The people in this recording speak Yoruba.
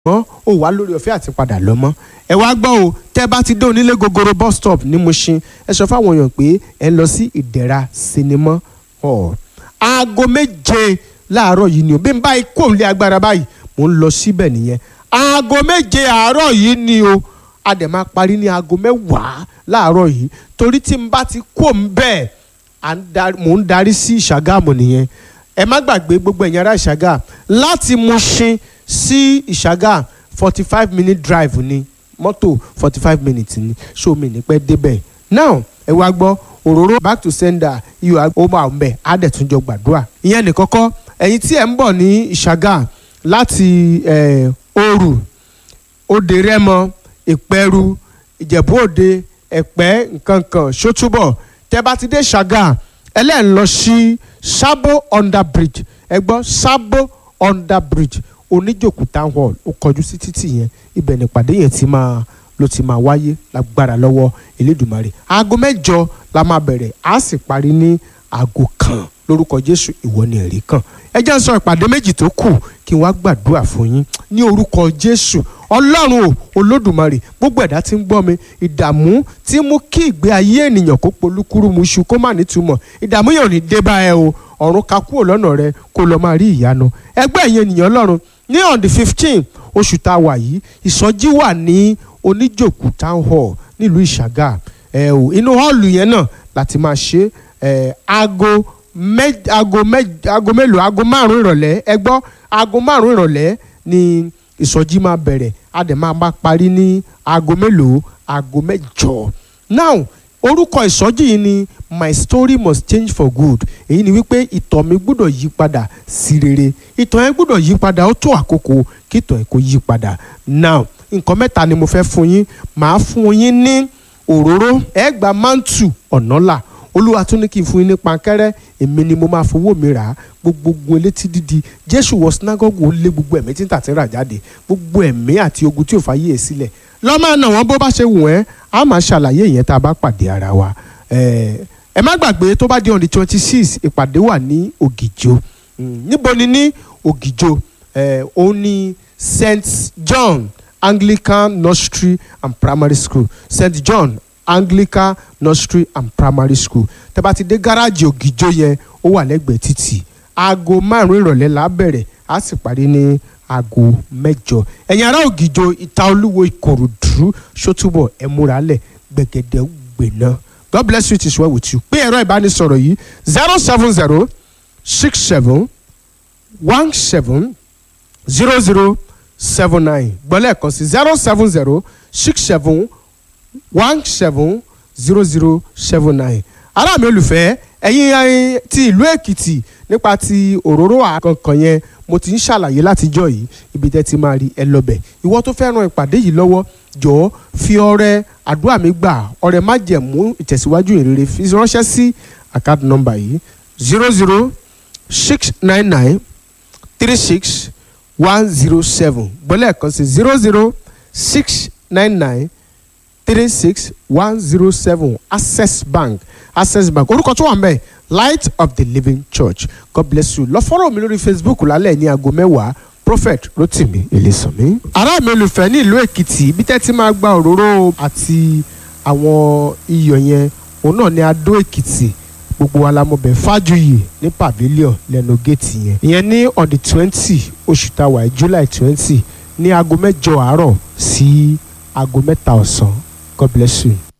ṣùgbọ́n ó wà lórí ọ̀fẹ́ àti padà lọ mọ́ ẹ wá gbọ́ o tẹ́ bá ti dé onílé gogoro bus stop ní Mushin ẹ sọ fáwọn èèyàn pé ẹ ń lọ sí ìdẹ̀ra sinimá hall aago méje láàárọ̀ yìí ni o bí n bá kó òun lé agbára báyìí mò ń lọ síbẹ̀ nìyẹn aago méje àárọ̀ yìí ni o a dẹ̀ máa parí ní aago mẹ́wàá láàárọ̀ yìí torí tí n bá ti kó òun bẹ́ẹ̀ mò ń darí sí Ìṣàgámù nìyẹn ẹ má gbàgbé gbogbo ẹ̀yin ará Ìṣàgá láti Mushin sí Ìṣàgá forty five minute drive ni mọ́tò forty five minutes ni so mi ní pẹ́ débẹ̀ now ẹ wá gbọ́ òróró back to sender iyọ̀ ó máa ń bẹ̀ á dẹ̀ tún jọ gbàdúrà ìyẹn ní kọ́kọ́ ẹ̀yin tí ẹ̀ ń bọ̀ ní Ìṣàgá láti Òru Òde Rẹ́mọ Ìpẹ́rù Ìjẹ̀bú Òde Ẹ̀pẹ́ nkankan Ṣótúbọ̀ tẹ́ bá ti dé Ìṣàgá ẹlẹ́yìn lọ sí Sabo under bridge ẹ gbọ́ Sabo under bridge oníjòkú town hall ó kọjú sí títì yẹn ibẹ̀ nípàdé yẹn ti máa ló ti máa wáyé lágbára lọ́wọ́ Elédùmarè aago mẹ́jọ la máa bẹ̀rẹ̀ á sì parí ní aago kan lórúkọ Jésù ìwọ ni ẹ̀rí kan ẹ jẹ́ sọ ìpàdé méjì tó kù kí n wá gbàdúrà fún yín ní orúkọ Jésù Ọlọ́run o Olódùmarè gbogbo ẹ̀dá tí ń gbọ́ mi ìdààmú tí mú kí ìgbé ayé ènìyàn kó polúkúrú muṣu kó má nítumọ̀ ìdààmú yẹn ò ní dé bá ẹ o ọ̀run ká kúrò lọ́nà rẹ kó lọ́ọ́ máa rí ìyanu ẹgbẹ́ ẹ̀yin ènìyàn Ọlọ́run ní on the fifteen oṣù tá a wà yìí ìsọjí wà ní oníjòkú town hall nílùú ìṣàgà ẹ o inú hall yẹn náà láti máa ṣe ẹ aago mẹ aago mẹ aago mélòó aago márùn ìrọ̀lẹ́ ẹ gbọ́ aago márùn ìrọ̀lẹ́ ni ìsọjí máa bẹ̀rẹ̀ a dẹ̀ máa máa parí ní aago mélòó aago mẹ́jọ now orúkọ ìsọjí yìí ni my story must change for good èyí ni wípé ìtàn mi gbọ́dọ̀ yí padà sí rere ìtàn yẹn gbọ́dọ̀ yí padà ó tó àkókò kí ìtàn yẹn kó yí padà now nǹkan mẹ́ta ni mo fẹ́ fún yín màá fún yín ní òróró ẹ gba mántù ọ̀nàlà olúwa tún ní kí n fún yín ní pankẹ́rẹ́ èmi ni mo máa fowó mi rà á gbogbo elétí dídi jésù wọ sinagogu ó lé gbogbo ẹ̀mí tí ń tà tí ń rà jáde gbogbo ẹ̀mí àti ogun tí ò fàyè ẹ̀ sílẹ̀ lọ́mọ náà wọ́n bó bá ṣe wù ẹ́ á máa ṣàlàyé ìyẹn tá a bá pàdé ara wa ẹ má gbàgbé tó bá di on the twenty six ìpàdé wà ní ògìjò níbo ni ní ògìjò òun ni st john anglican nursery and primary school st john anglican nursery and primary school tẹ́ bá ti dé gáràjì ògìjò yẹn ó wà lẹ́gbẹ̀ẹ́ títì aago márùn ìrọ̀lẹ́ la bẹ̀rẹ̀ á sì parí ní aago mẹ́jọ ẹ̀yin ará ògìjò ìta olúwo ìkòròdú ṣótúbọ̀ ẹ múra lẹ̀ gbẹ̀gẹ̀dẹ̀ gbẹ̀ná god bless you it is well with you pé ẹ̀rọ ìbánisọ̀rọ̀ yìí zero seven zero six seven one seven zero zero seven nine gbọ́lẹ̀ kan sí zero seven zero six seven one seven zero zero seven nine ará mi olùfẹ́ ẹ̀yin ti ìlú èkìtì nípa ti òróró àkànkàn yẹn mo ti ń ṣàlàyé látijọ́ yìí ibi tẹ́ ti máa rí ẹ lọ́bẹ̀ ìwọ tó fẹ́ ran ìpàdé yìí lọ́wọ́ jọ̀ọ́ fi ọrẹ àdúrà mi gbà ọrẹ má jẹ̀mú ìtẹ̀síwájú ìrere fi ránṣẹ́ sí àkáàdì nọ́mbà yìí zero zero six nine nine three six one zero seven gbọ́lẹ̀ kan sí zero zero six nine nine three six one zero seven access bank access bank orúkọ tó wà ń bẹ̀ light of the living church god bless you lọ fọ́rọ̀ mi lórí facebook lálẹ́ ní aago mẹ́wàá prophet rotimi elesanmi. ará mi olùfẹ́ ní ìlú èkìtì ibi tẹ́ ti máa gba òróró àti àwọn iyọ̀ yẹn òun náà ní adó èkìtì gbogbo wa la mọ̀ bẹ́ẹ̀ fájuyì ní pavilion lẹ́nu géètì yẹn ìyẹn ní on the twenty oṣù tàwa july twenty ní aago mẹ́jọ àárọ̀ sí aago mẹ́ta ọ̀sán god bless you.